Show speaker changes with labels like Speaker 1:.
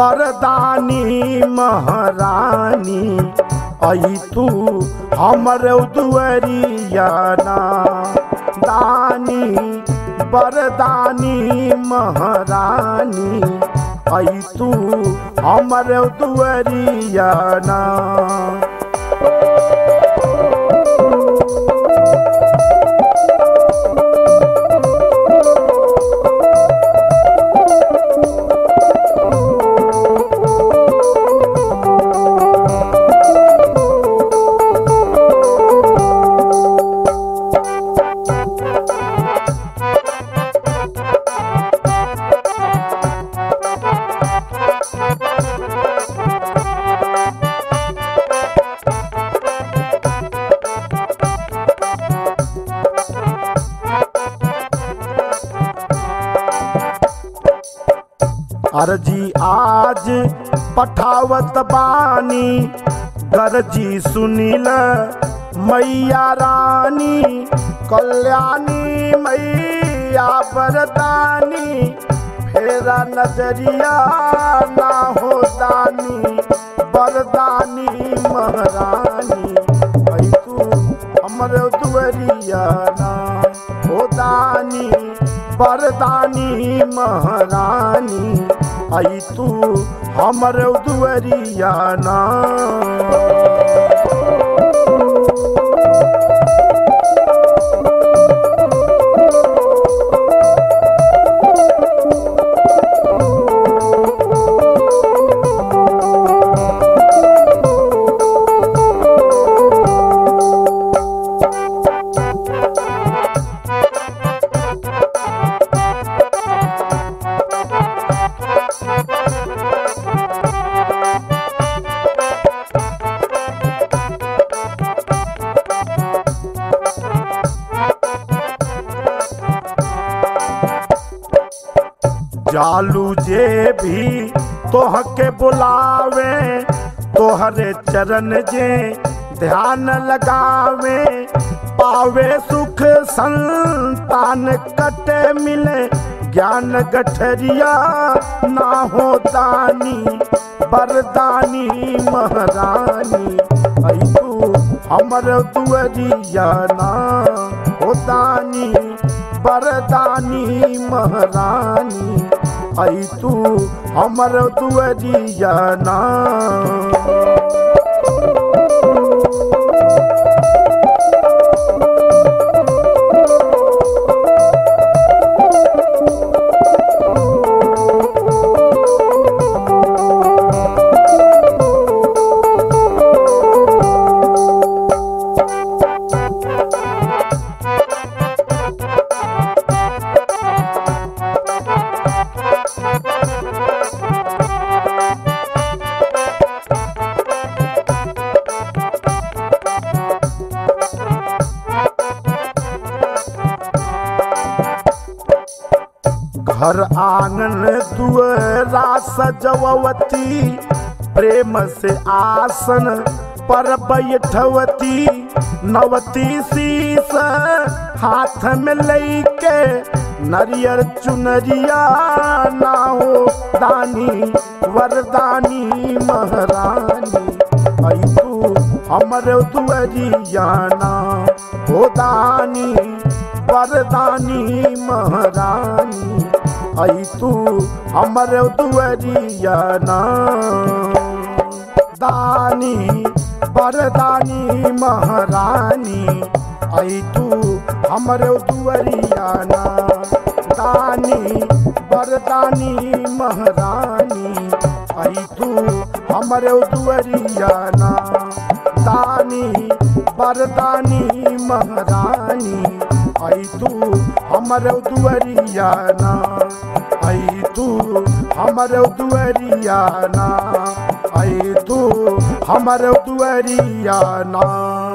Speaker 1: बरदानी महारानी आई तू हमर दुअरियाना दानी बरदानी महारानी आई तू हमर दुअरियाना अर्जी आज पठावत बानी गरजी सुनील मैया रानी कल्याणी मैया बरदानी फेरा नजरिया ना हो दानी बरदानी महारानी आई तू हमर दुअरिया ना हो दानी बरदानी महारानी आई तू हमर दुअरिया ना जालू जे भी तोह के बुलावे तोहरे चरण जे ध्यान लगावे पावे सुख संतान कटे मिले ज्ञान गठरिया ना हो दानी बरदानी महारानी आई तू हमर दुअरिया ना हो दानी बरदानी महारानी आई तू हमर दुअरिया ना घर आंगन दुअरा सजवती प्रेम से आसन पर बैठवती नवती शीस हाथ में लेके नरियर चुनरिया ना हो दानी वरदानी महारानी आई तू हमर दुअरिया ना हो दानी वरदानी महारानी आई तू हमर दुअरिया ना दानी वरदानी महारानी आई तू हमर दुअरिया ना दानी वरदानी महारानी आई तू हमर दुअरिया ना दानी वरदानी महारानी आई तू हमर दुअरिया ना आई तू हमर दुअरिया ना आई तू हमर दुअरिया ना